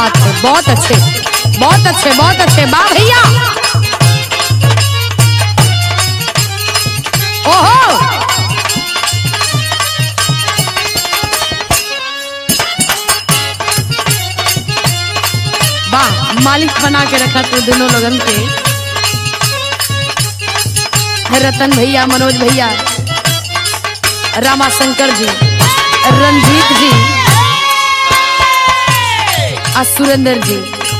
बात है बहुत अच्छे बहुत अच्छे बहुत अच्छे वाह भैया ओहो वाह मालिक बना के रखा तू दोनों लोगन के रतन भैया मनोज भैया रामाशंकर जी रंजीत जी और सुरेंद्र जी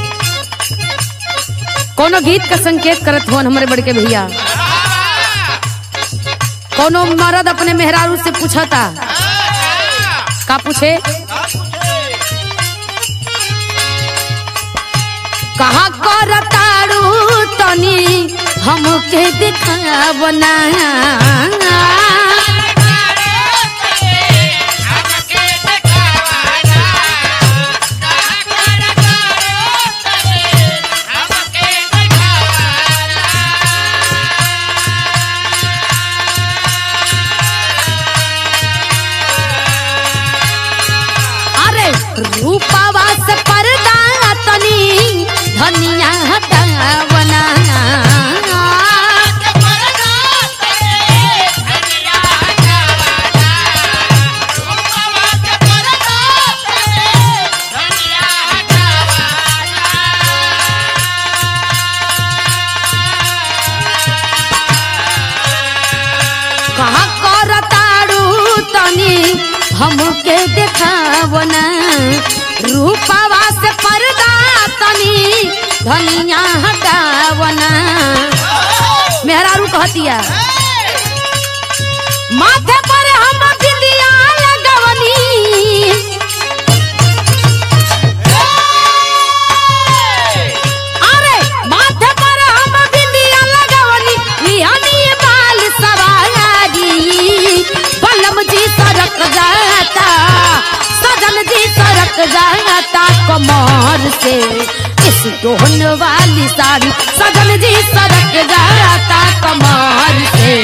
कोनो गीत का संकेत करत हो हमारे बड़के भैया कोनो मर्द अपने मेहरारू से पूछा था का पूछे कहा कर तारू तनी हमके दिखावना अरे रूपावा से पर्दा तनी धनिया हटावना कहा कर तारू तनी हमके देखावना रूपावा से पर्दा तनी धनिया हटावना मेहरारू कहतिया माथे पर हम बिंदिया लगवनी अरे माथे पर हम बिंदिया लगवनी निहनी बाल सवारी बलम जी सरक जाता सजन जी सरक जाता कमर से इस दोहन वाली साड़ी सजन जी सरक जाता कमर से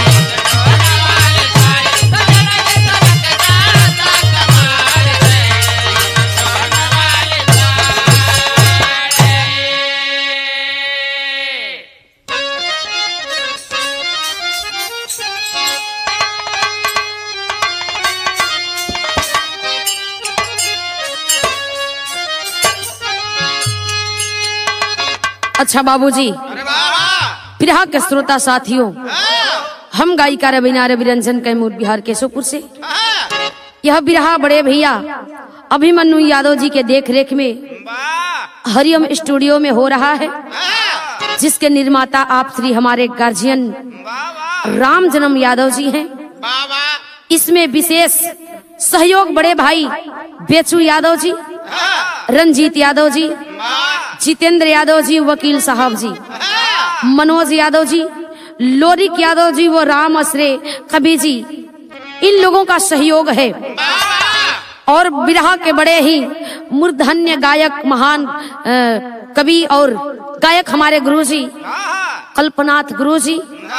अच्छा बाबूजी अरे वाह प्रिया के श्रोता साथियों हम गायिका रवीना रविरंजन कैमूर बिहार केशोपुर से यह बिरहा बड़े भैया अभिमन्यु यादव जी के देख रेख में वाह हरिओम स्टूडियो में हो रहा है जिसके निर्माता आप श्री हमारे गार्जियन वाह वाह राम जन्म यादव जी हैं वाह वाह इसमें विशेष सहयोग बड़े भाई बेचू यादव जी रंजीत यादव जी वाह जितेंद्र यादव जी वकील साहब जी मनोज यादव जी लोरिक यादव जी वो राम असरे कबी जी इन लोगों का सहयोग है और बिरहा के बड़े ही मूर्धन्य गायक महान अ, कवि और गायक हमारे गुरु जी कल्पनाथ गुरु जी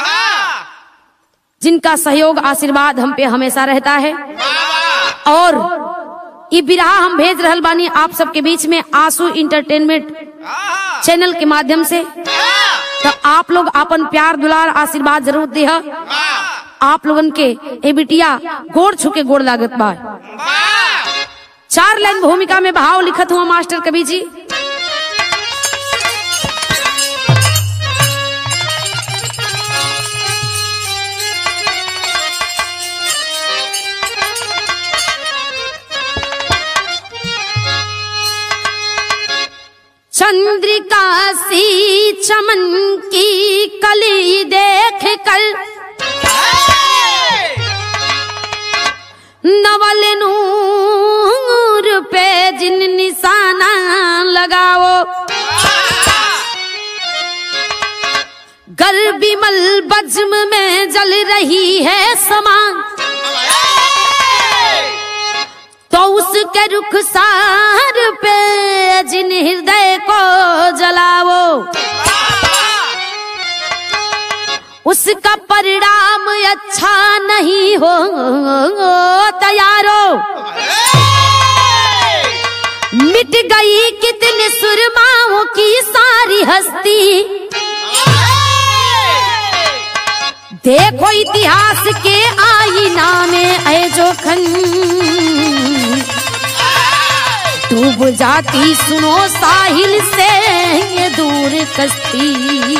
जिनका सहयोग आशीर्वाद हम पे हमेशा रहता है और ये बिरहा हम भेज रहल बानी आप सबके बीच में आंसू इंटरटेनमेंट चैनल के माध्यम से तो आप लोग अपन प्यार दुलार आशीर्वाद जरूर दे आप लोगन के ए बिटिया गोड़ छुके गोड़ लागत बा चार लाइन भूमिका में भाव लिखत हुआ मास्टर कवि जी चंद्रिका सी चमन की कली देख कर नवल नूर पे जिन निशाना लगाओ गर बिमल बज्म में जल रही है समान तो उसके रुखसार पे जिन हृदय को जलाओ उसका परिणाम अच्छा नहीं हो तैयारो मिट मिट गई कितने सुरमाओं की सारी हस्ती देखो इतिहास के आईना में ऐ जोखन डूब जाती सुनो साहिल से ये दूर कश्ती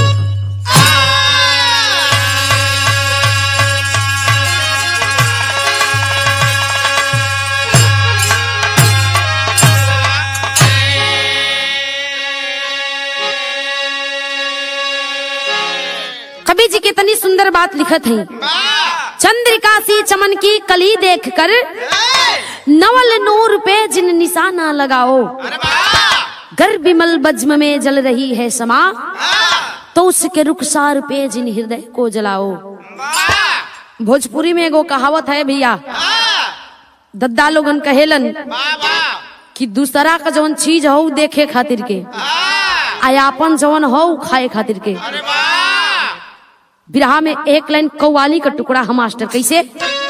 कवि जी कितनी सुंदर बात लिखत है चंद्रिका सी चमन की कली देखकर नवल नूर पे जिन निशाना लगाओ गर बिमल बज्म में जल रही है समा तो उसके रुखसार पे जिन हृदय को जलाओ भोजपुरी में एगो कहावत है भैया दद्दा लोगन कहेलन कि दूसरा का जौन चीज हो देखे खातिर के आयापन जौन हो खाए खातिर के बिरहा में एक लाइन कौवाली का टुकड़ा हम मास्टर कैसे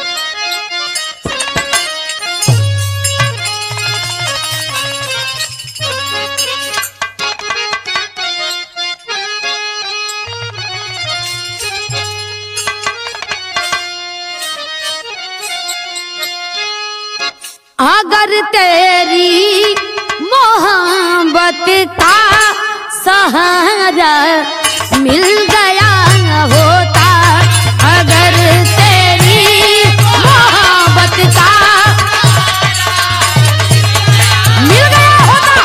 अगर तेरी मोहब्बत का सहारा मिल गया होता अगर तेरी मोहब्बत का मिल गया होता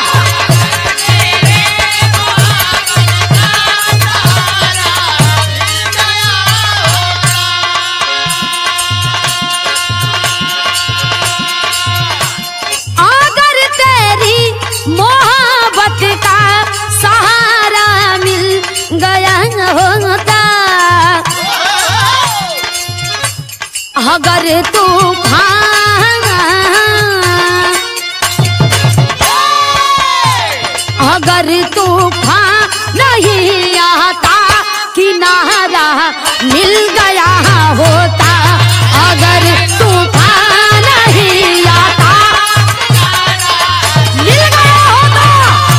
अगर तेरी मोहब्बत का सहारा मिल गया होता अगर तूफान अगर तूफान नहीं आता किनारा मिल गया होता अगर तूफान नहीं आता मिल गया होता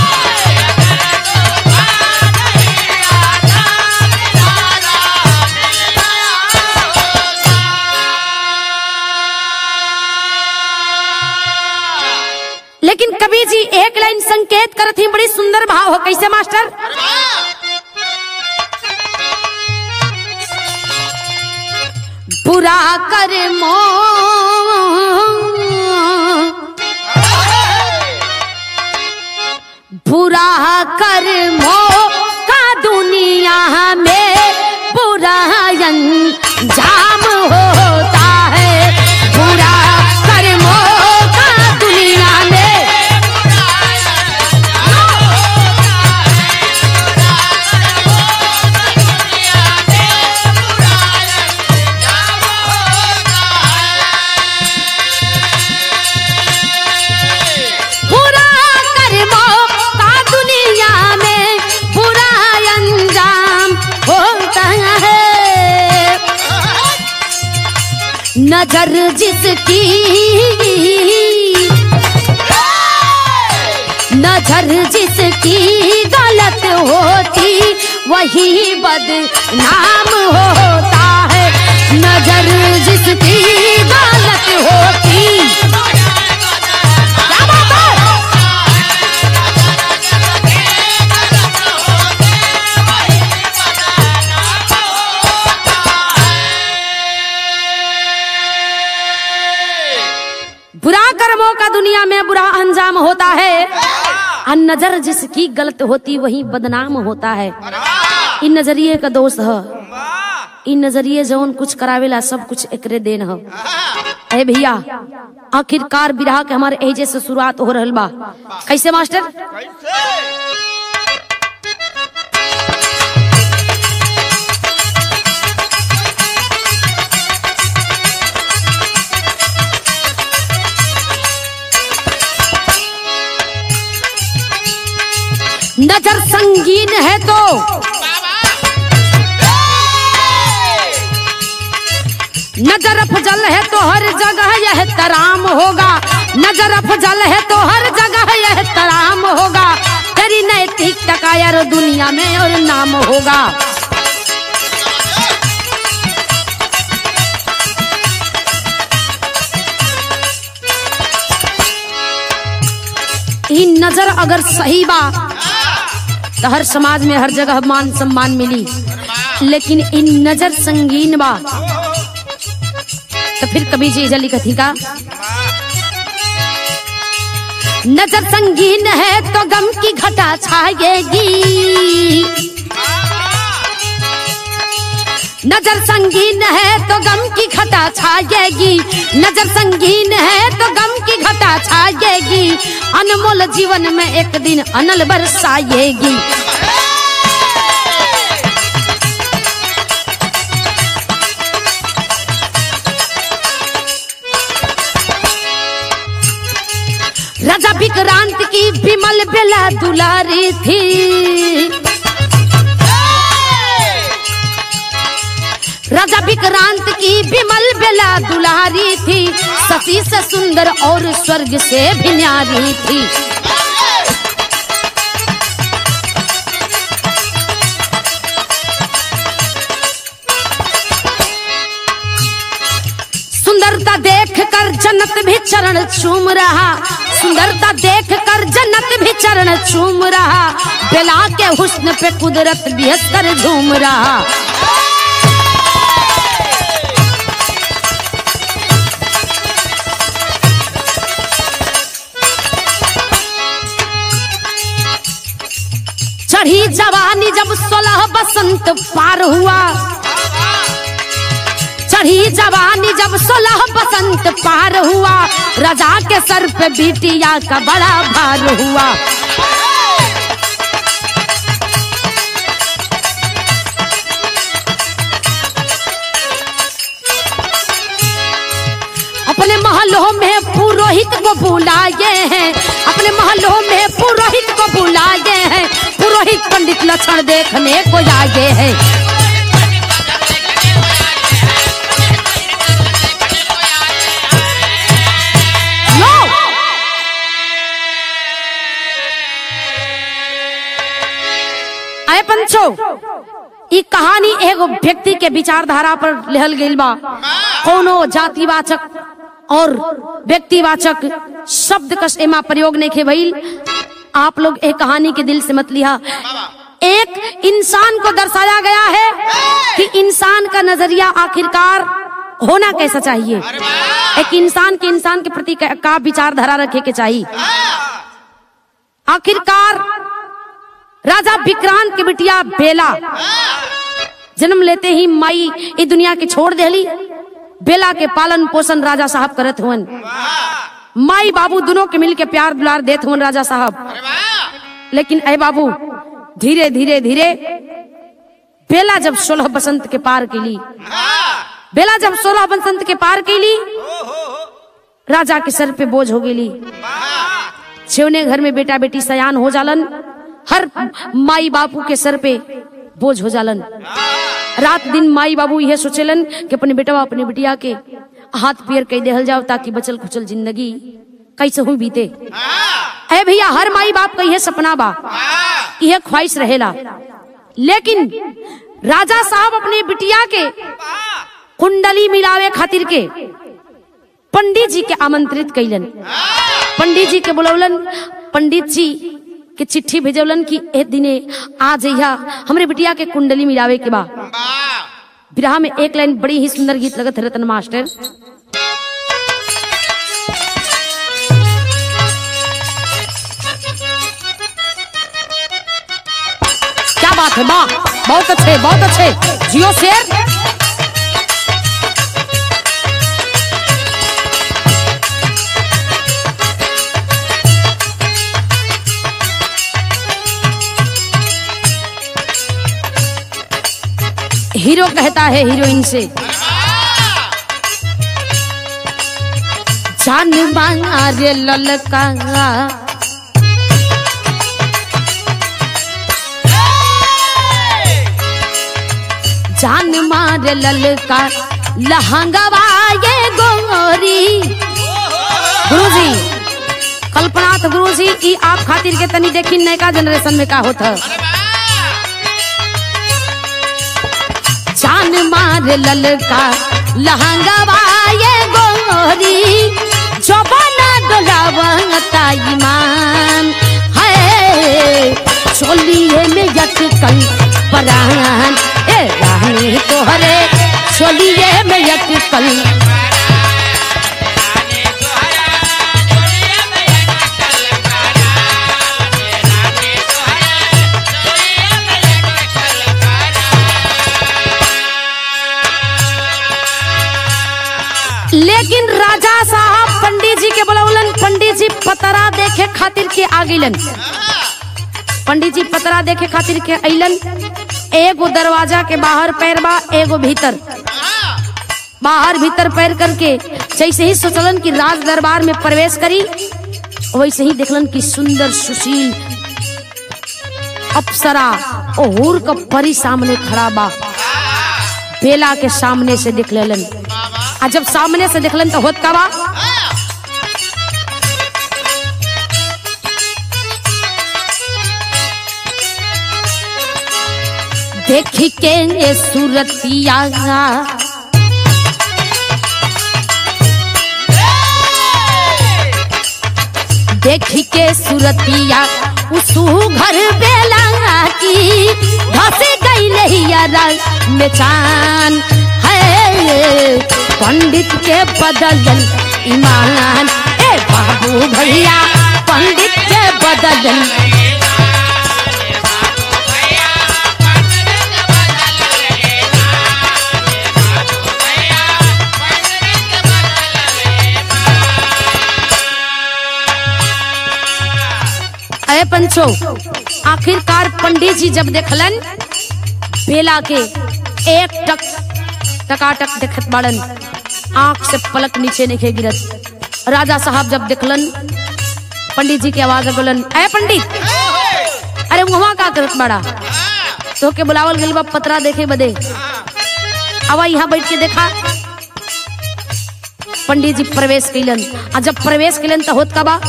लेकिन कवि जी एक लाइन संकेत करत ही बड़ी सुंदर भाव हो कैसे मास्टर बुरा कर मो बुरा कर मो का दुनिया में बुरा अंजाम होता है बुरा कर्मों का दुनिया में बुरा कर्मों का दुनिया में बुरा अंजाम होता है नजर जिसकी नजर जिसकी गलत होती वही बदनाम होता है नजर जिसकी गलत होती क्या बात है बुरा कर्मों का दुनिया में बुरा अंजाम होता है और नजर जिसकी गलत होती वही बदनाम होता है इन नजरिए का दोष है इन नजरिए जौन कुछ करावेला सब कुछ एकरे देन है अरे भैया आखिरकार बिरहा के हमारे एजे से शुरुआत हो रहल बा कैसे मास्टर नजर संगीन है तो नजर फजल है तो हर जगह यह तराम होगा नजर फजल है तो हर जगह यह तराम होगा तेरी नैतिकता का यार दुनिया में और नाम होगा ई नजर अगर सही बा तो हर समाज में हर जगह मान सम्मान मिली लेकिन इन नजर संगीन बा तो फिर कभी जी जली कथी का नजर संगीन है तो गम की घटा छाएगी नजर संगीन है तो गम की घटा छाएगी नजर संगीन है तो गम की घटा छाएगी अनमोल जीवन में एक दिन अनल बरसाएगी राजा विक्रांत की विमल बेला दुलारी थी राजा विक्रांत की विमल बेला दुलारी थी सती से सुंदर और स्वर्ग से भी न्यारी थी सुंदरता देख कर जन्नत भी चरण चूम रहा सुंदरता देख कर जन्नत भी चरण चूम रहा बेला के हुस्न पे कुदरत भी हंस कर झूम रहा चढ़ी जवानी जब सोलह बसंत पार हुआ चढ़ी जवानी जब सोलह बसंत पार हुआ राजा के सर पे बिटिया का बड़ा भार हुआ अपने महलों में पुरोहित को बुलाए हैं अपने महलों में पुरोहित को बुलाए हैं पुरोहित पंडित लक्षण देखने को आए हैं लो आए पंचो ई कहानी एगो व्यक्ति के विचारधारा पर लिहल गइल बा कोनो जातिवाचक और व्यक्तिवाचक शब्द कस एमा प्रयोग नहीं खे भइल आप लोग एक कहानी के दिल से मत लिया एक इंसान को दर्शाया गया है कि इंसान का नजरिया आखिरकार होना कैसा चाहिए एक इंसान के इंसान के प्रति का का विचारधारा रखे के चाहिए आखिरकार राजा विक्रांत के बिटिया बेला जन्म लेते ही माई ई दुनिया के छोड़ देली बेला के पालन पोषण राजा साहब करत हुवन माई बाबू दोनों के मिल के प्यार दुलार देत हुवन राजा साहब लेकिन अय बाबू धीरे धीरे धीरे बेला जब सोलह बसंत के पार कैली बेला जब सोलह बसंत के पार कैली राजा के सर पे बोझ हो गेली छेवने घर में बेटा बेटी सयान हो जालन हर माई बापू के सर पे बोझ हो जालन रात दिन माई बाबू यह सोचेलन कि अपने बेटवा अपने बिटिया के हाथ पैर कह देहल जाओ ताकि बचल खुचल जिंदगी कैसे हुई बीते अरे भैया हर माई बाप का यह सपना बा यह ख्वाहिश रहेला लेकिन राजा साहब अपने बिटिया के कुंडली मिलावे खातिर के पंडित जी के आमंत्रित कैलन पंडित जी के बुलौलन पंडित जी के चिट्ठी भेजौलन कि ए दिने आ जइहा हमरे बिटिया के कुंडली मिलावे के बा विराह में एक लाइन बड़ी ही सुंदर गीत लगत है रतन मास्टर क्या बात है वाह बहुत अच्छे बहुत अच्छे जियो शेर हीरो कहता है हीरोइन से जान मांगा रे ललका जान मार ललका लहंगवा ये गोरी गुरुजी कल्पनाथ गुरुजी ई आप खातिर के तनी देखी नयका जनरेशन में का होता जान मार ललका लहंगवा ये गोरी जबाना डोलावता ईमान है चोलिए में यटकल परान ए रानी तोहरे चोलिए में यटकल लेकिन राजा साहब पंडित जी के बोलौलन पंडित जी पतरा देखे खातिर के आगिलन पंडित जी पतरा देखे खातिर के अइलन एगो दरवाजा के बाहर पैर बा एगो भीतर बाहर भीतर पैर करके जैसे ही सोचलन कि राज दरबार में प्रवेश करी वैसे ही देखलन कि सुंदर सुशील अप्सरा ओहुर का परी सामने खड़ा बा बेला के सामने से देख लेलन आ जब सामने से देखलन तो होत का बा देख के ये सूरतिया देख के सूरतिया उसू घर बेला की धस गई लहिया में चान है पंडित के बदलन ईमान ए बाबू भैया पंडित के बदलन अरे पंचो आखिरकार पंडित जी जब देखलन बेला के एक टक टकाटक देखत बाड़न आंख से पलक नीचे नहीं गिरत राजा साहब जब देखलन पंडित जी की आवाज बोलन अरे पंडित अरे वहां का करत बाड़ा तो के बुलावल गइल बा पतरा देखे बदे आवा यहाँ बैठ के देखा पंडित जी प्रवेश कैलन आ जब प्रवेश कैलन तो होत का बा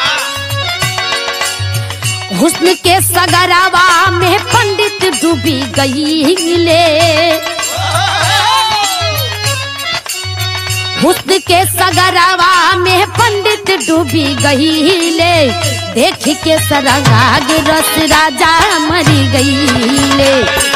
हुस्न के सगरावा में पंडित डूबी गई ले हुस्न के सगरावा में पंडित डूबी गई ले देख के सरगाग रस राजा मरी गई ले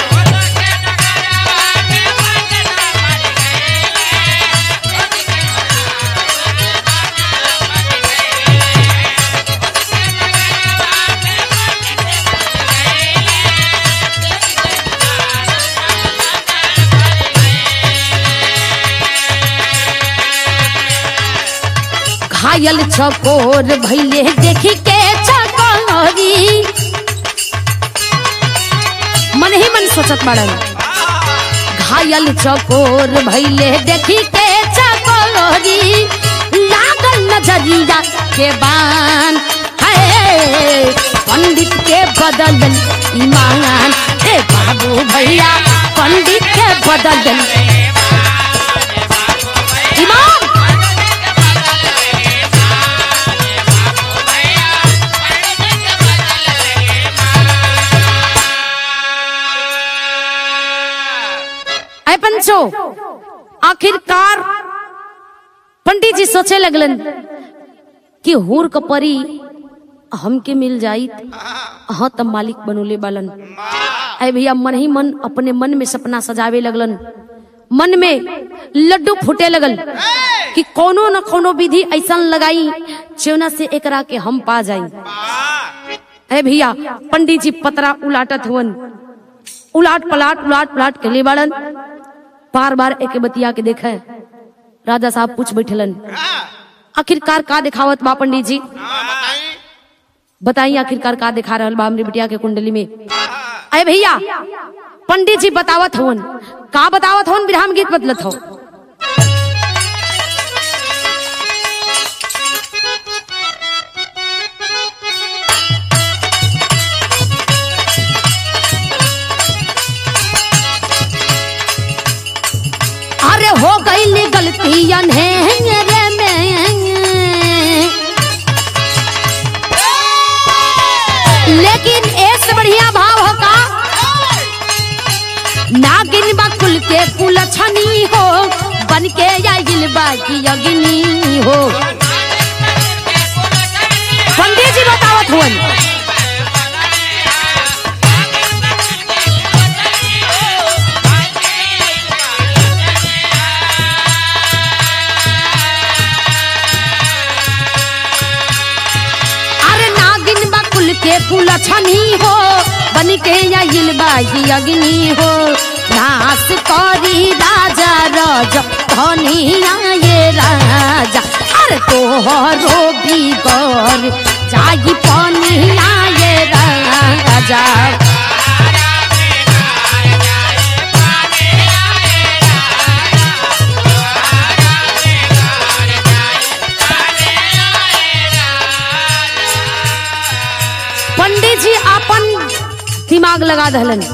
घायल चकोर भैले देखी के चकोरी मन ही मन सोचत बाड़न घायल चकोर भैले देखी के चकोरी लागल नजरिया के बान है पंडित के बदलन ईमान ए बाबू भैया पंडित के बदलन ईमान अय पंचो आखिरकार पंडित जी सोचे लगलन कि हूर कपरी हमके मिल जाई हाँ तब मालिक बनोले बालन अय भैया मन ही मन अपने मन में सपना सजावे लगलन मन में लड्डू फूटे लगल कि कोनो न कोनो विधि ऐसा लगाई जेवना से एकरा के हम पा जाई अरे भैया पंडित जी पतरा उलाटत हुवन उलाट पलाट उलाट पलाट के ले बाड़न बार बार एक बतिया के देखे राजा साहब पूछ बैठलन आखिरकार का दिखावत बा पंडित जी बताई आखिरकार का दिखा रहल बा हमरी बिटिया के कुंडली में अरे भैया पंडित जी बतावत हवन का बतावत हवन विराम गीत बदलत हो अरे हो की अग्नि हो पंडित जी बतावत हुवन अरे नागिन बकुल के कुल छनी हो बन के आइल बाई अग्नि हो नाश करी राजा रज धनिया ये राजा अरे तोहरो बिगड़ जाई पनिया ये राजा पंडित जी अपन दिमाग लगा दहलन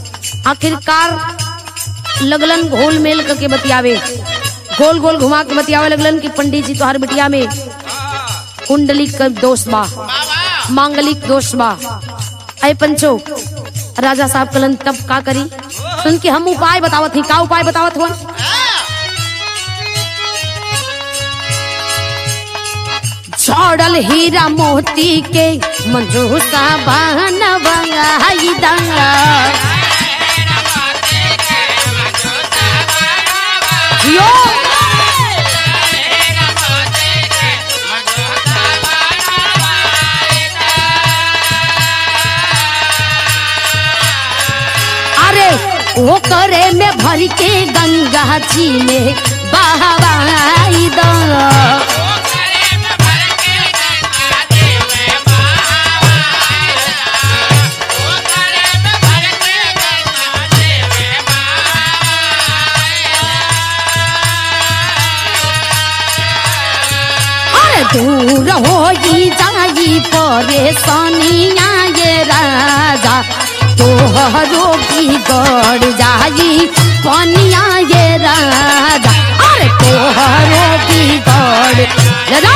आखिरकार लगलन घोल मेल करके बतियावे गोल गोल घुमा के बतियावे लगलन कि पंडित जी तोहर बिटिया में कुंडलिक का दोष बा मांगलिक दोष बा अय पंचो राजा साहब कलन तब का करी सुन के हम उपाय बतावत ही का उपाय बतावत हुआ छोड़ल हीरा मोती के मंजूसा बनवाई दंगा जियो अरे वो करे में भर के गंगा जी में बहवाई दंगा अरे दूर हो जाई परेशानिया ये राजा तोहरो बिगड़ जाई पनिया ये राजा अरे तोहरो बिगड़ राजा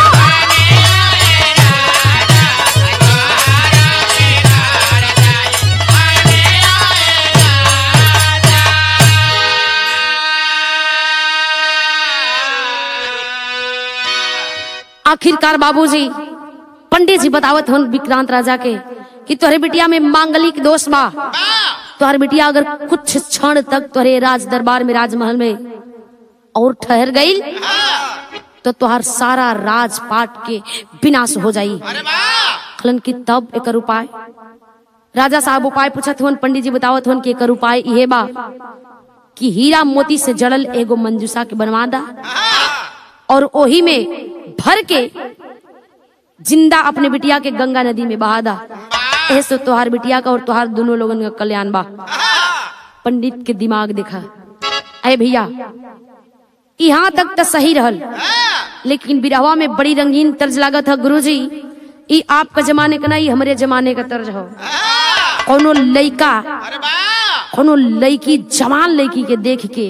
आखिरकार बाबूजी पंडित जी बतावत हन विक्रांत राजा के कि तोहरे बिटिया में मांगलिक दोष बा तोहर बिटिया अगर कुछ क्षण तक तोहरे राज दरबार में राजमहल में और ठहर गई तो तोहर सारा राजपाट के विनाश हो जाई अरे वाह खलन की तब एकर उपाय राजा साहब उपाय पूछत हुन पंडित जी बतावत हुन कि एकर उपाय इहे बा कि हीरा मोती से जड़ल एगो मंजूसा के बनवा दा और ओही में भर के जिंदा अपने बिटिया के गंगा नदी में बहा दा ऐसे तोहार बिटिया का और तोहार दोनों लोगन का कल्याण बा पंडित के दिमाग देखा अरे भैया यहाँ तक तो सही रहल लेकिन बिरहवा में बड़ी रंगीन तर्ज लागत है गुरुजी ई आपका जमाने का नहीं हमरे जमाने का तर्ज हो कोनो लइका अरे वाह कोनो लड़की जवान लड़की के देख के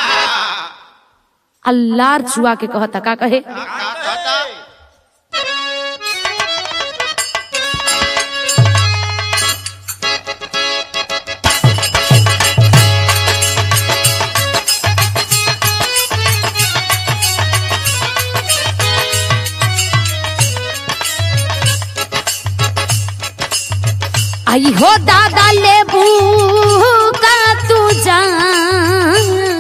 अल्लाह चुआ के कहता का कहे आई हो दादा लेबू का तू जान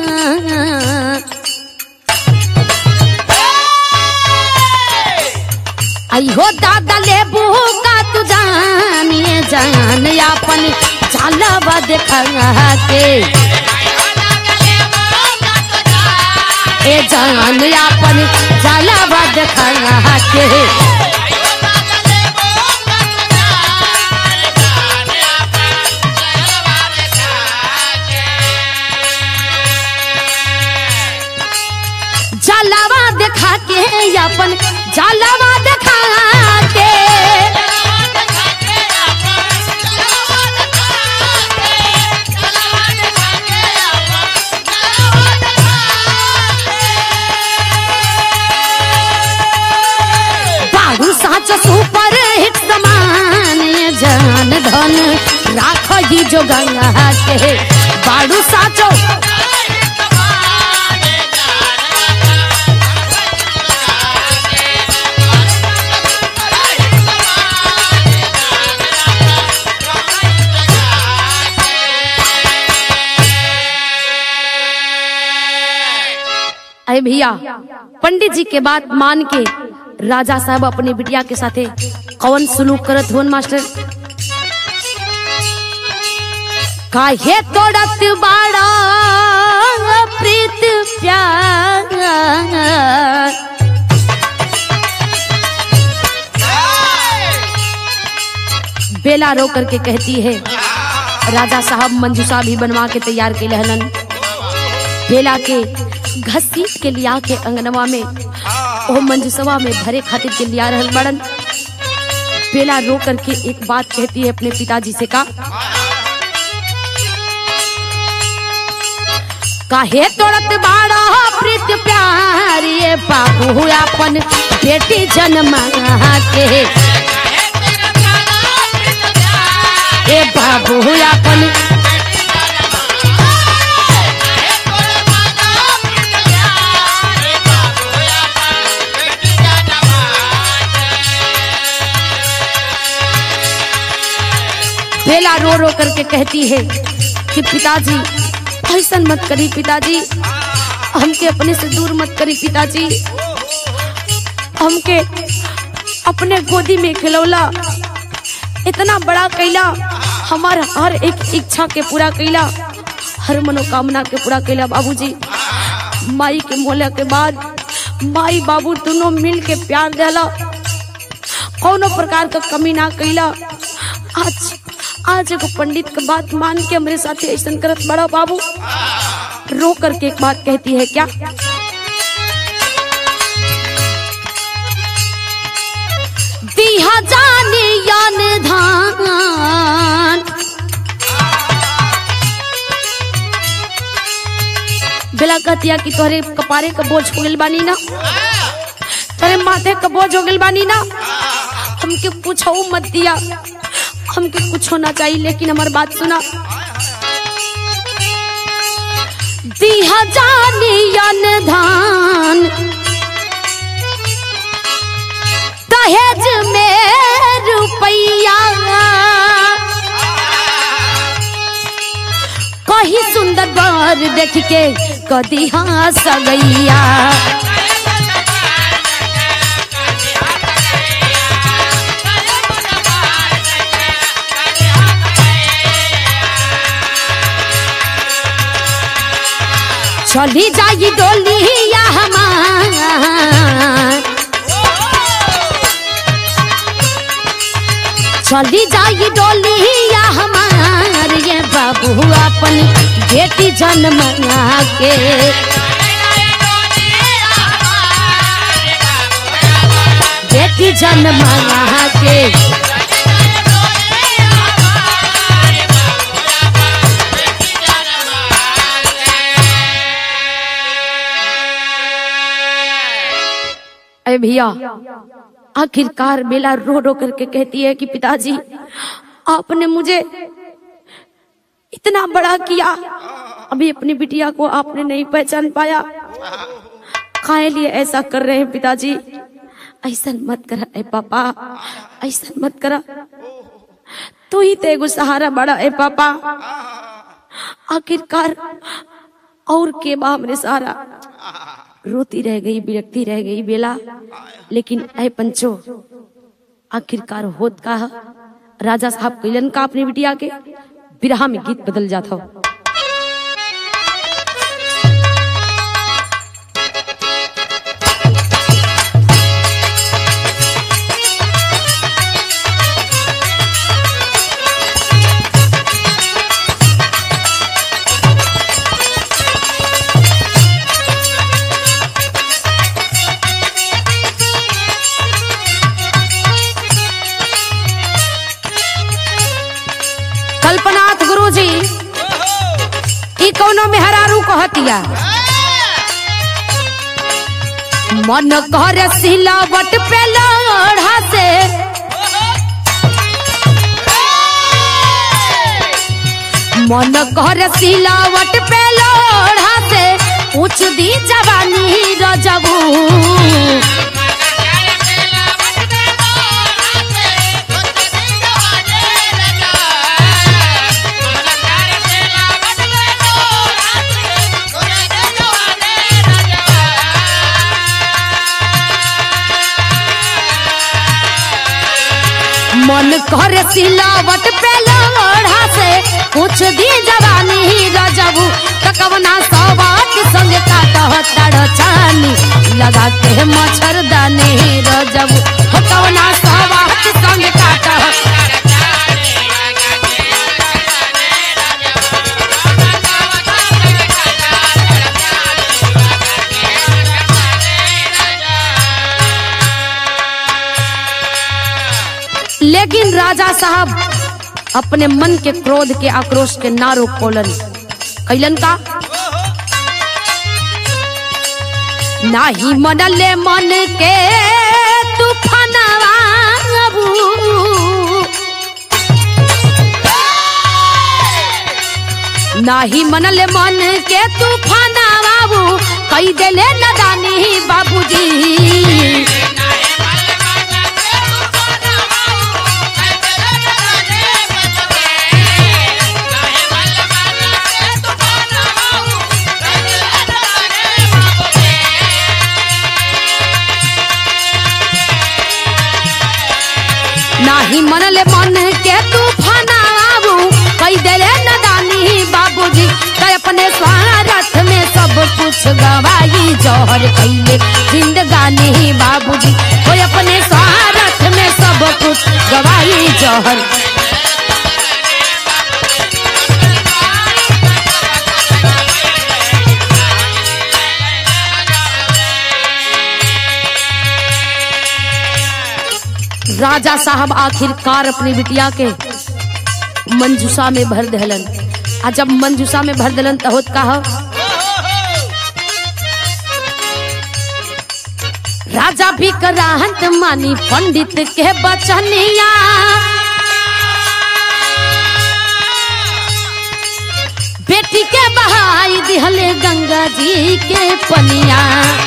आई हो दादा लेबू का तू जान ये जान अपन चालबा देखा के ए जान अपन चालबा देखा के जलावा देखा के अपन जलावा देखा के बाबू साच सुपर हिट समान जान धन राख ही जो गंगा के बाड़ू साचो अरे भैया पंडित जी के बात मान के राजा साहब अपने बिटिया के साथे कौन सुलूक करत होन मास्टर काहे तोड़त बाड़ा प्रीत प्यार बेला रो करके कहती है राजा साहब मंजूसा भी बनवा के तैयार के लहलन बेला के घसीट के लिया के अंगनवा में ओ मंजूसवा में भरे खातिर के लिया रहल बड़न बेला रो करके एक बात कहती है अपने पिताजी से का काहे तोड़त बाड़ा प्रीत प्यार ये बाबू अपन बेटी जन्मा के ए बाबू अपन बेला रो रो करके कहती है कि पिताजी ऐसा मत करी पिताजी हमके अपने से दूर मत करी पिताजी हमके अपने गोदी में खिलौला इतना बड़ा कैला हमार हर एक इच्छा के पूरा कैला हर मनोकामना के पूरा कैला बाबूजी माई के मोला के बाद माई बाबू दोनों मिल के प्यार दिला कोनो प्रकार का कमी ना कैला आज आज एगो पंडित के बात मान के हमरे साथे ऐसा करत बड़ा बाबू रो करके एक बात कहती है क्या दिया जाने यान धान बेला कहतिया कि तोहरे कपारे का बोझ हो गइल बानी ना तोरे माथे का बोझ हो गइल बानी ना हमके पूछो मत दिया हमके कुछ होना चाहिए लेकिन हमारी बात सुना दिया जानी यन धान दहेज में रुपैया कही सुंदर बर देख के कदी हंस गैया चली जाई डोलिया हमार चली जाई डोलिया हमार ये बाबू अपन बेटी जन्म के बेटी जन्म के अरे भैया आखिरकार बेला रो रो करके कहती है कि पिताजी आपने मुझे इतना बड़ा किया अभी अपनी बिटिया को आपने नहीं पहचान पाया खाए लिए ऐसा कर रहे हैं पिताजी ऐसा मत करा ए पापा ऐसा मत करा तू ही तेगो सहारा बड़ा ए पापा आखिरकार और के बा हमरे सहारा रोती रह गई विरक्ति रह गई बेला लेकिन ऐ पंचो आखिरकार होत का ह? राजा साहब कैलन का अपनी बिटिया के बिरहा में गीत बदल जाता हो कल्पनाथ गुरु जी ई कौनो मेहरारू कहतिया मन कर सिलावट पे लोढ़ा से मन कर सिलावट पे लोढ़ा से पूछ दी जवानी रजबू मन करे सिलावट पे लोढ़ा से कुछ दी जवानी रजबू तकवना सवाट संग काट तड़ चानी लगा के मच्छरदानी रजबू हो कवना सवाट संग काट लेकिन राजा साहब अपने मन के क्रोध के आक्रोश के ना रोक पोलन कैलन का नाही मनले मन के तूफानवा अबू। नाही मनले मन के तूफानवा बाबू कई देले नदानी बाबूजी नाही मनले मन के तूफाना बाबू कई देले नदानी बाबूजी तो अपने स्वार्थ में सब कुछ गवाई जौहर कैले जिंदगानी बाबूजी कोई अपने स्वार्थ में सब कुछ गवाई जौहर राजा साहब आखिरकार अपनी बिटिया के मंजूसा में भर दहलन आ जब मंजूसा में भर दहलन तो होत का हो? राजा भी कराहत मानी पंडित के बचनिया बेटी के बहाई दिहले गंगा जी के पनिया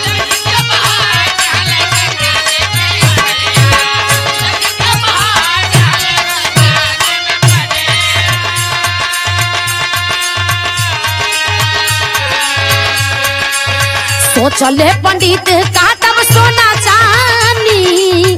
सोचले पंडित का तब सोना चानी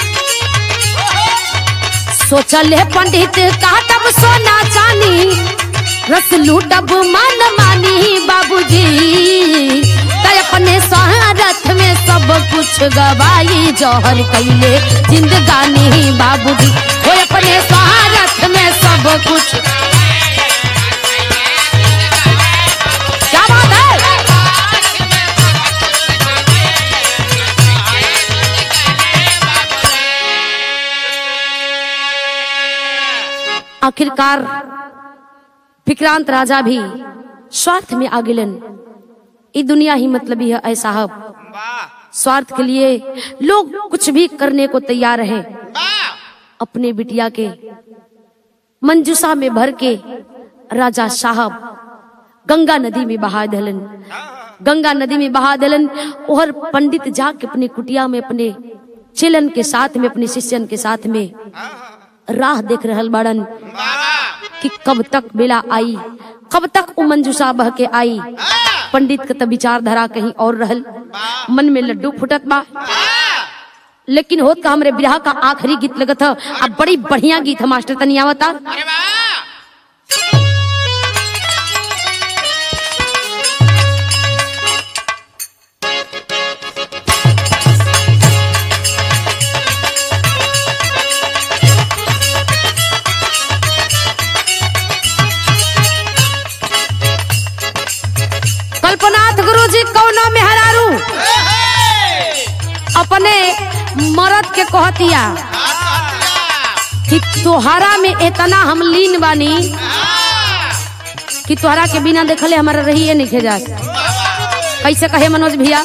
सोचले पंडित का तब सोना चानी रस लूटब मन मानी बाबूजी तय अपने स्वार्थ में सब कुछ गवाई जौहर कैले जिंदगानी बाबूजी वो अपने स्वार्थ में सब कुछ क्या बात है आखिरकार विक्रांत राजा भी स्वार्थ में आ गिलन ई दुनिया ही मतलब है ऐ साहब स्वार्थ के लिए लोग कुछ भी करने को तैयार है अपने बिटिया के मंजूसा में भर के राजा साहब गंगा नदी में बहा दलन गंगा नदी में बहा दलन और पंडित जाके अपने कुटिया में अपने चिलन के साथ में अपने शिष्यन के साथ में राह देख रहल बाड़न कि कब तक बेला आई कब तक वो मंजूसा बह के आई पंडित का तो विचारधारा कहीं और रहल मन में लड्डू फुटत बा लेकिन होत का हमरे बिरहा का आखिरी गीत लगत ह अब बड़ी बढ़िया गीत है मास्टर तनी आवता अरे वाह कल्पनाथ गुरु जी कौनो मेहरारू अपने मरद के कहतिया कि तोहरा में इतना हम लीन बानी कि तोहरा के बिना देखले हमारा रही नहीं खेजा कैसे कहे मनोज भैया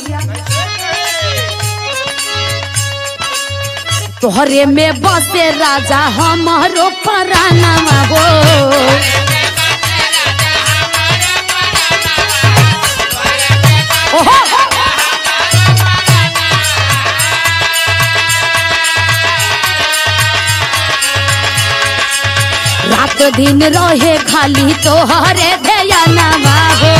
तोहरे में बसे राजा हमारो परानामा हो ओहो रात दिन रहे खाली तोहरे ध्यानमा हो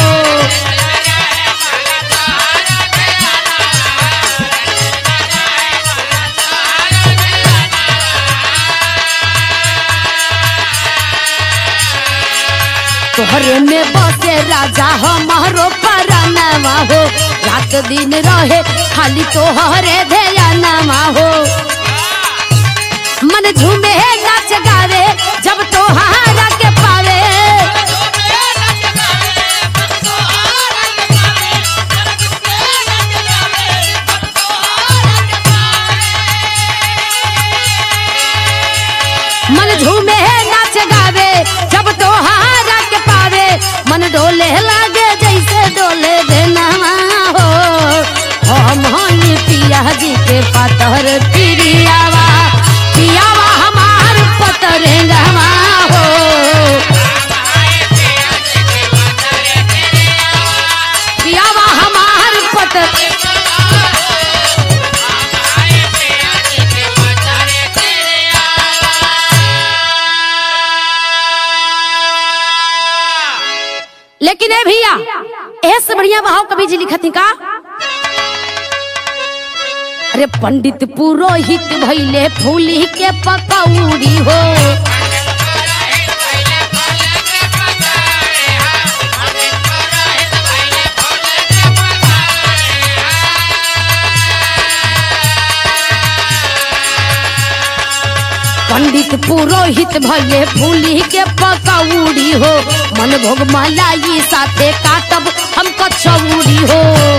घरे में बसे राजा हमारो परनवा हो रात दिन रहे खाली तोहरे ध्यानवा हो मन झूमे नाच गावे जब तोहारा के पावे मन झूमे नाच गावे जब तोहारा के पावे मन डोले लागे जैसे डोले देनवा हो हम हनी पिया जी के पतर पिरियावा पियावा हमार पतरेंगवा हो पियावा हमार पतर लेकिन ए भैया ऐसे बढ़िया बहाव कवि जी लिखत का अरे पंडित पुरोहित भैले फूली के पकौड़ी हो पंडित पुरोहित भैले फूली के पकौड़ी हो मन भोग मलाई साथे काटब हम कचौड़ी हो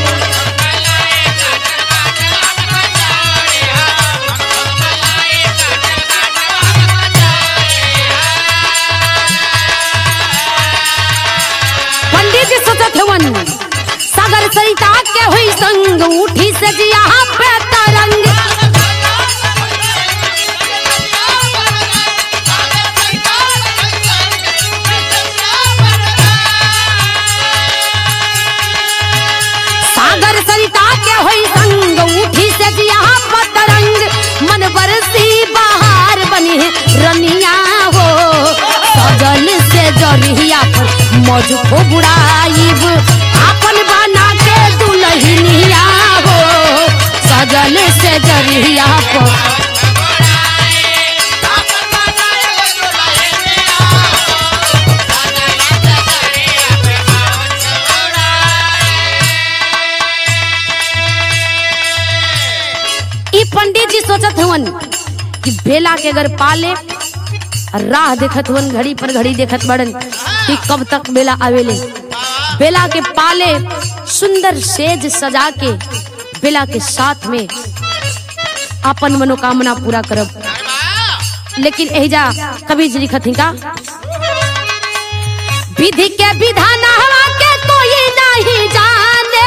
पंडित जी सोचत हवन सागर सरिता के हुई संग उठी से जिया पे तरंग सागर सरिता के होई संग उठी से जिया पतरंग मन बरसी बहार बनी रनिया हो सजल से जरिया पर मौज को बुड़ाइब आपन बना के दुल्हनिया हो सजल से जरिया पर ई पंडित जी सोचत हवन कि बेला के अगर पाले राह देखत हवन घड़ी पर घड़ी देखत बड़न कि कब तक बेला आवेले बेला के पाले सुंदर सेज सजा के बेला के साथ में अपन मनोकामना पूरा करब लेकिन एजा कवि जी लिखत का विधि के विधान हवा के कोई नहीं जाने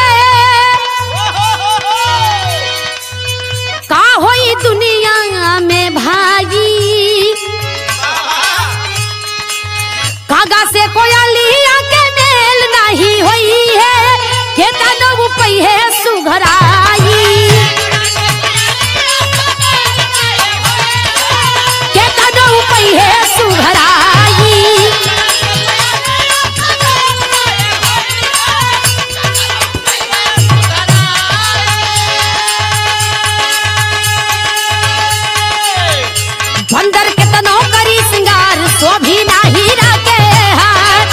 का होई दुनिया में भाई कागा से कोयलिया के मेल नहीं होई है के तनो पई है सुघराई के तनो पई है सुघराई बंदर के तनो करी सिंगार शोभी नाही राके हाथ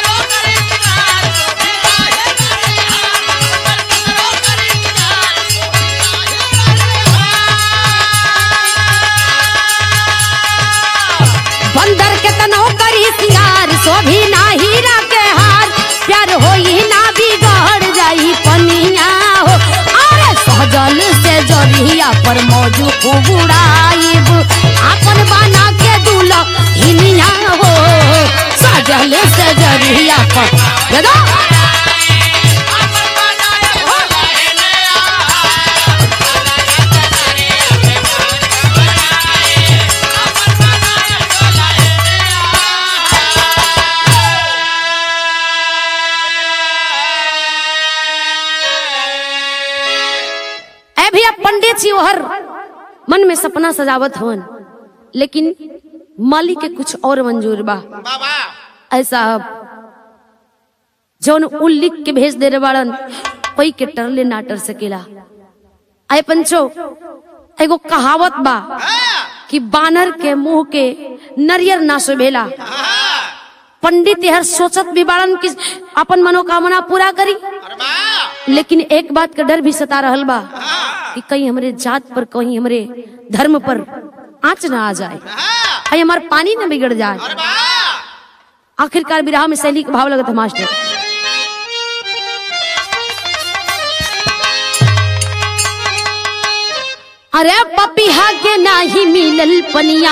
बंदर के तनो करी सिंगार शोभी नाही राके हार प्यार होई ना बिगड़ जाई पनिया हो अरे सहजल से जरिया पर मौजू खूब उड़ाइब आपन बना के दूल्हा हिनिया हो सजल से जरिया पर दादा ऐ भैया पंडित जी हर मन में सपना सजावत हवन लेकिन मालिक के कुछ और मंजूर बा बाबा ऐसा जौन उ लिख के भेज दे रे बाड़न कोई के टरले ना टर सकेला आए पंचो एगो कहावत बा हाँ, कि बानर के मुंह के नरियर ना सुभेला हाँ, पंडित यह सोचत भी बाड़न कि अपन मनोकामना पूरा करी अरे वाह लेकिन एक बात का डर भी सता रहल बा कि कहीं हमरे जात पर कहीं हमरे धर्म पर आंच ना आ जाए हाँ कहीं हमार पानी न बिगड़ जाए अरे वाह आखिरकार विराह में शैली का भाव लगत है मास्टर अरे पपिहा के नाही मिलल पनिया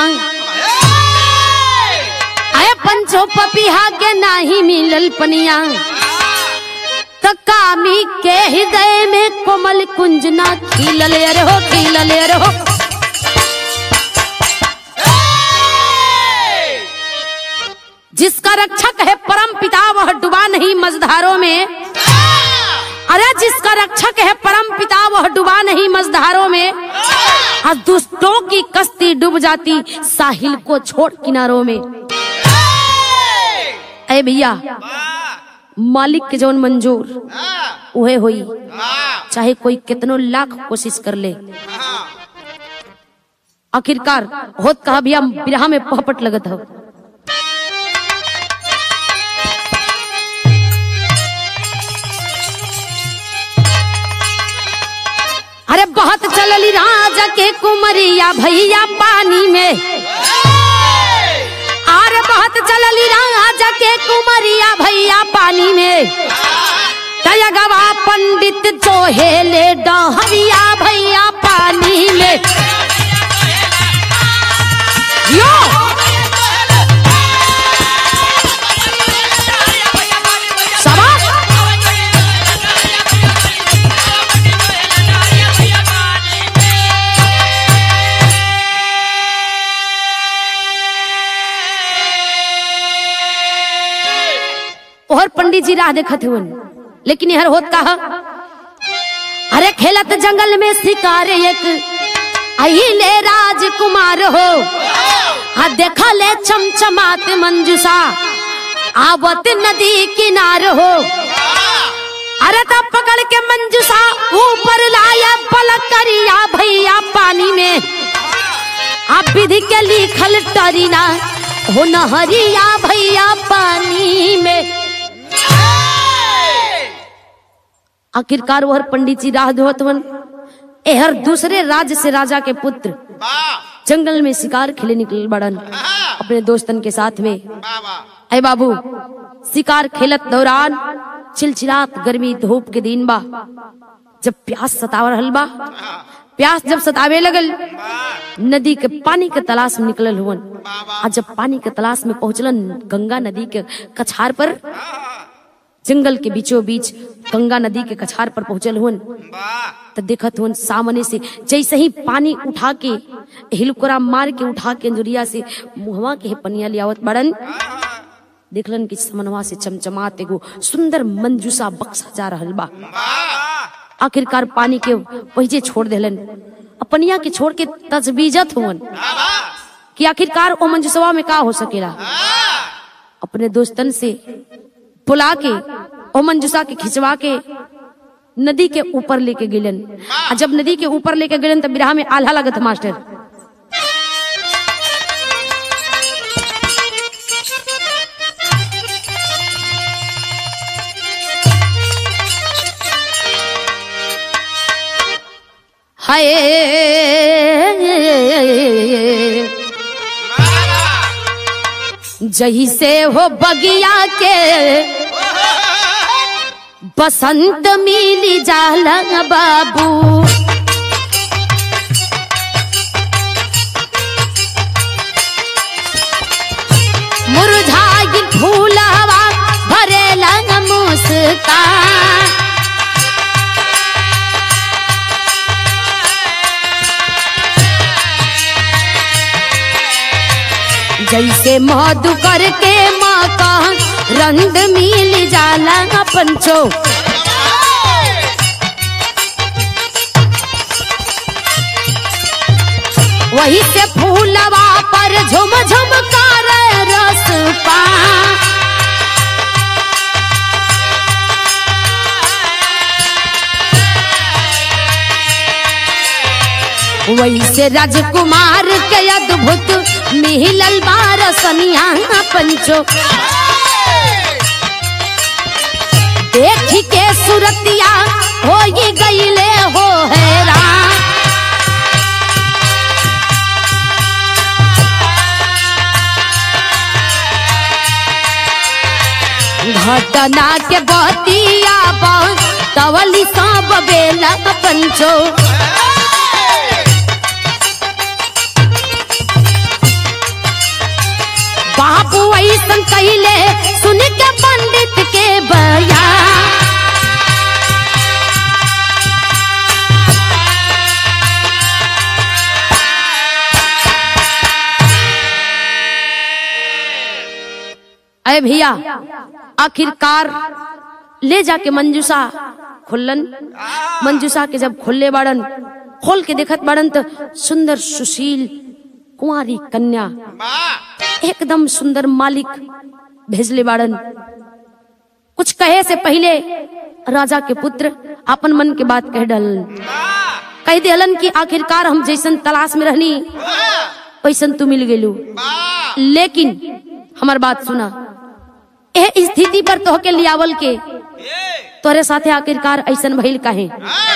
अरे पंचो पपिहा के नाही मिलल पनिया त कामी के हृदय में कोमल कुंजना खिलल अरे हो खिलल अरे हो जिसका रक्षक है परम पिता वह डुबा नहीं मझधारों में अरे जिसका रक्षक है परम पिता वह डुबा नहीं मझधारों में आज दुष्टों की कश्ती डूब जाती साहिल को छोड़ किनारों में अरे भैया मालिक के जौन मंजूर उहे हुई चाहे कोई कितनो लाख कोशिश कर ले आखिरकार होत कहा भैया बिरहा में पहपट लगत हो अरे बहुत चलली राजा के कुमरिया भैया पानी में अरे बहुत चलली राजा के कुमरिया भैया पानी में तयगवा पंडित जो हेले डहरिया भैया पानी में यो शाबाश और पंडित जी राह देखत हुन लेकिन यहर होत कहा अरे खेलत जंगल में शिकार एक अहिले राजकुमार हो आ देखा ले चमचमात मंजुषा आवत नदी किनार हो अरे तब पकड़ के मंजुषा ऊपर लाया पलक करिया भैया पानी में आप विधि के लिखल टरीना हो नहरिया भैया पानी में आखिरकार वह पंडित जी राह धोतवन एहर दूसरे राज्य से राजा के पुत्र जंगल में शिकार खेले निकल बड़न अपने दोस्तन के साथ में अय बाबू शिकार खेलत दौरान चिलचिलात गर्मी धूप के दिन बा जब प्यास सताव रहल बा प्यास जब सतावे लगल नदी के पानी के तलाश में निकलल हुवन आ जब पानी के तलाश में पहुंचलन गंगा नदी के कछार पर जंगल के बीचों बीच गंगा नदी के कछार पर पहुंचल हुन तो देखत हुन सामने से जैसे ही पानी उठा के हिलकोरा मार के उठा के अंजुरिया से मुहवा के पनिया लियावत बड़न देखलन कि समनवा से चमचमात एगो सुंदर मंजूसा बक्सा जा रहल बा आखिरकार पानी के पहुंचे छोड़ देलन अपनिया के छोड़ के तजबीजत हुवन कि आखिरकार ओ मंजूसवा में का हो सकेला अपने दोस्तन से बुला के ओ मंजूसा के खिंचवा के नदी के ऊपर लेके गेलन आ जब नदी के ऊपर लेके गेलन तब बिरहा में आल्हा लगत मास्टर हाय जही से हो बगिया के बसंत मिली जाला बाबू मुरझाई फूल हवा भरेला मुस्कान जैसे मधु करके माँ का रंग मिल जाला पंचो वही से फूलवा पर झुम झुम कर रस पा वही से राजकुमार के अद्भुत मिहिलल बार सनिया पंचो देखी के सुरतिया हो ये गईले हो हैरान घटना के बतिया तवली सब बेला पंचो बाबू ऐसन कैले सुन के पंडित के बयान अरे भैया आखिरकार ले जाके मंजूसा खुल्लन मंजूसा के जब खुल्ले बाड़न खोल के देखत बाड़न तो सुंदर सुशील कुंवारी कन्या एकदम सुंदर मालिक भेजले बाड़न कुछ कहे से पहले राजा के पुत्र अपन मन के बात कह डलन कह दिलन कि आखिरकार हम जैसन तलाश में रहनी वैसन तू मिल गेलू लेकिन हमार बात सुना एह स्थिति पर तोहके लियावल के तोरे साथे आखिरकार ऐसन भइल काहे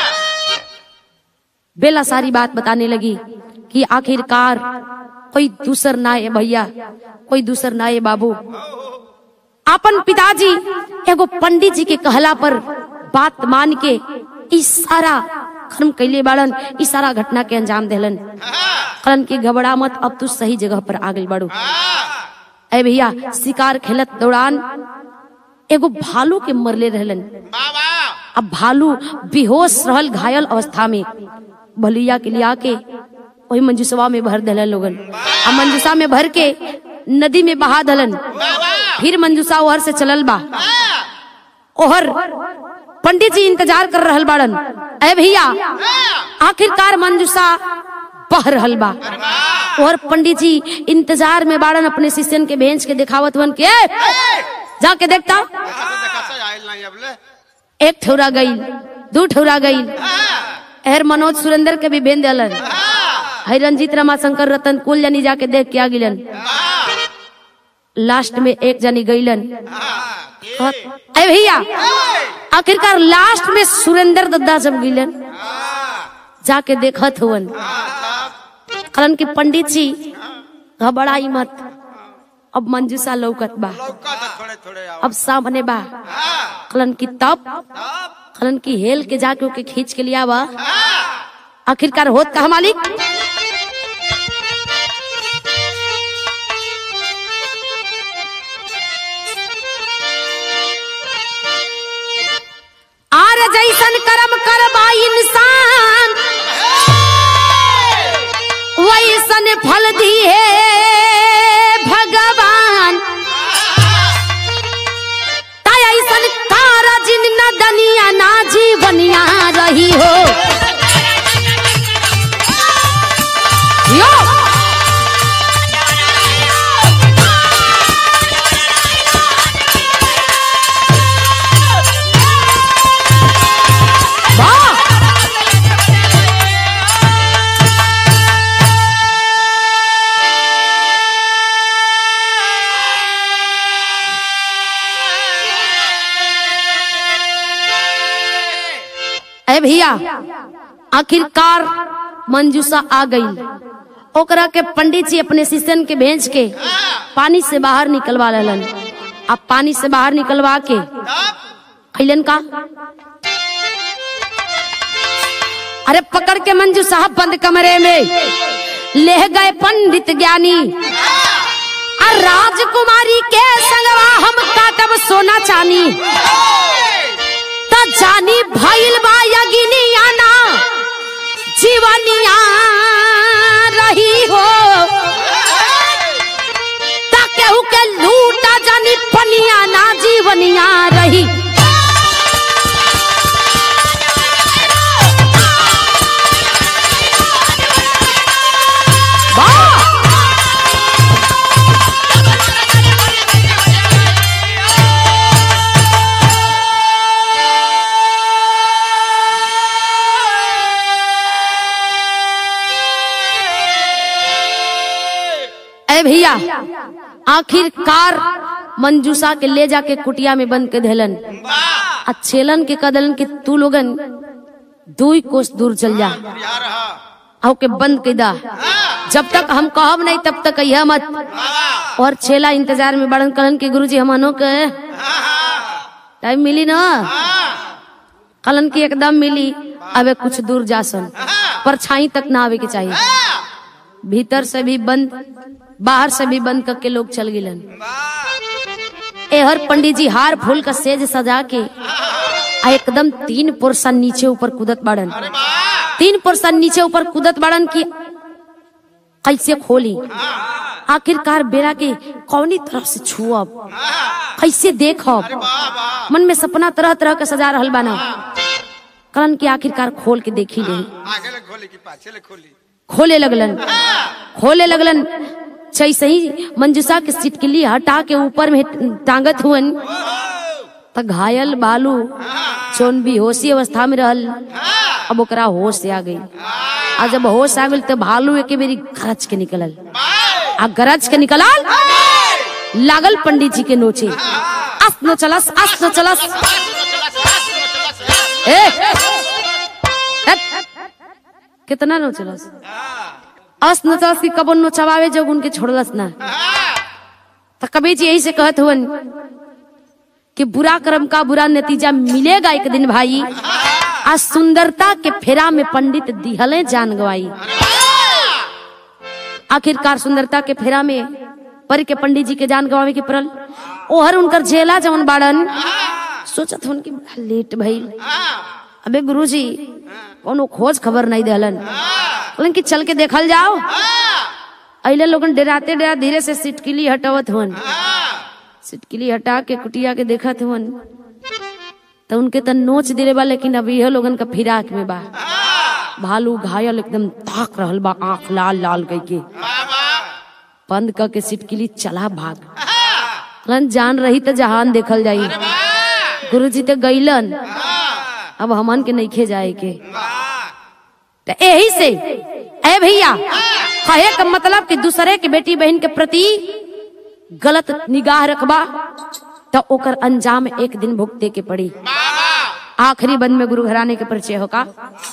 बेला सारी बात बताने लगी कि आखिरकार कोई दूसर ना है भैया कोई दूसर ना है बाबू अपन पिताजी एगो पंडित जी के कहला पर बात मान के इस सारा कर्म कैले बाड़न इस सारा घटना के अंजाम देलन कहलन की घबरा मत अब तू सही जगह पर आ गई बाड़ू अरे भैया शिकार खेलत दौरान एगो भालू के मरले रहलन अब भालू बेहोश रहल घायल अवस्था में भलिया के लिया के वही मंजूसवा में भर दलन लोगन अब मंजूसा में भर के नदी में बहा दलन फिर मंजूसा ओहर से चलल बा ओहर पंडित जी इंतजार कर रहल बाड़न अरे भैया आखिरकार मंजूसा बह रहल बा और पंडित जी इंतजार में बाड़न अपने शिष्यन के भेज के दिखावत वन के "ए, जाके देखता एक ठौरा गई दू ठौरा गई एहर मनोज सुरेंद्र के भी भेज दिलन है रंजीत रमाशंकर रतन कुल जनी जाके देख के आ गिलन लास्ट में एक जनी गईलन कहत, अरे भैया आखिरकार लास्ट में सुरेंद्र दद्दा जब गिलन जाके देखत हुवन कहलन कि पंडित जी घबराई मत अब मंजूसा लौकत बा थोड़े थोड़े आओ अब सामने बा कहलन कि तब कहलन कि हेल के जाके ओके खींच के लिया बा आखिरकार होत कहा मालिक आर जैसन कर्म करबा इंसान वैसन फल दिए भगवान ताय ऐसन तारा जिन न दनिया ना जीवनिया रही हो यो वाह अरे भैया आखिरकार मंजूसा आ गई ओकरा के पंडित जी अपने शिष्यन के भेज के पानी से बाहर निकलवा लेलन अब पानी से बाहर निकलवा के कैलन का अरे पकड़ के मंजू साहब बंद कमरे में ले गए पंडित ज्ञानी और राजकुमारी के संगवा हम काटब सोना चानी त जानी भइल बा यगिनिया ना जीवनिया रही हो ता केहू के लूटा जानी पनिया ना जीवनिया रही वाह अरे भैया आखिरकार मंजूसा के ले जाके कुटिया में बंद के धलन आ छेलन के कदलन के तू लोगन दुई कोस दूर चल जा बिहार हा आओ के बंद कर दा जब तक हम कहब नहीं तब तक कहिया मत बाबा और छेला इंतजार में बड़न कहन के गुरुजी हमनो के टाइम मिली ना कलन की एकदम मिली अबे कुछ दूर जासन परछाई तक ना आवे के चाहिए भीतर से भी बंद बाहर से भी बंद करके लोग चल गिलन एहर पंडित जी हार फूल का सेज सजा के आ एकदम तीन पुरुषा नीचे ऊपर कूदत बाड़न तीन पुरुषा नीचे ऊपर कूदत बाड़न की कैसे खोली आखिरकार बेरा के कौनी तरफ से छुअब कैसे देखब मन में सपना तरह तरह के सजा रहल बाना कलन की आखिरकार खोल के देखी नहीं आगे ले खोली कि पाछे ले खोली खोले लगलन खोले लगलन जैसे ही मंजूषा के सिटकिली हटा के ऊपर में टांगत हुअन त घायल बालू जोन भी होशी अवस्था में रहल अब ओकरा होश से आ गई आ जब होश आ गई तो भालू एक बेरी गरज के निकलल आ गरज के निकलल लागल पंडित जी के नोचे अस नो चलस अस नो चलस ए हट। कितना नो चलस अस नो चलस की कबन नो चबावे जो उनके छोड़लस ना तो कबीर जी यही से कहत हुवन कि बुरा कर्म का बुरा नतीजा मिलेगा एक दिन भाई आज सुंदरता के फेरा में पंडित दिहले जान गवाई आखिरकार सुंदरता के फेरा में पर के पंडित जी के जान गवावे के पड़ल ओहर उनकर झेला जवन बाड़न सोचत हन कि बड़ा लेट भइल अबे गुरुजी कोनो खोज खबर नहीं देहलन कहलन कि चल के देखल जाओ अइले लोगन डराते डरा धीरे से सिटकिली हटावत हुन सिटकिली हटा के कुटिया के देखत हुन तो उनके त नोच दिले बा लेकिन अब यह लोगन का फिराक में बा भालू घायल एकदम ताक रहल बा आंख लाल लाल कई के बंद क के सिटकिली चला भाग कहलन जान रही तो जहान देखल जाई गुरुजी तो गईलन अब हमन के नइखे जाए के तो यही से ए भैया कहे का मतलब कि दूसरे के बेटी बहन के प्रति गलत निगाह रखबा तो ओकर अंजाम एक दिन भुगते के पड़ी आखिरी बंद में गुरु घराने के परिचय होगा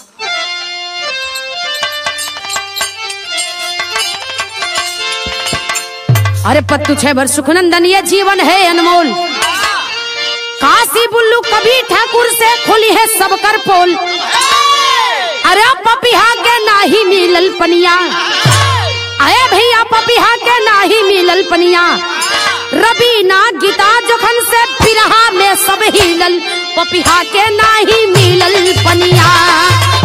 अरे पत्तू छह भर सुखनंदन ये जीवन है अनमोल काशी बुल्लू कभी ठाकुर से खुली है सब कर पोल अरे पपिहा के नाही मिलल पनिया अरे भैया पपिहा के नाही मिलल पनिया रबीना गीता जोखन से पिरहा में सब हिलल पपिहा के नाही मिलल पनिया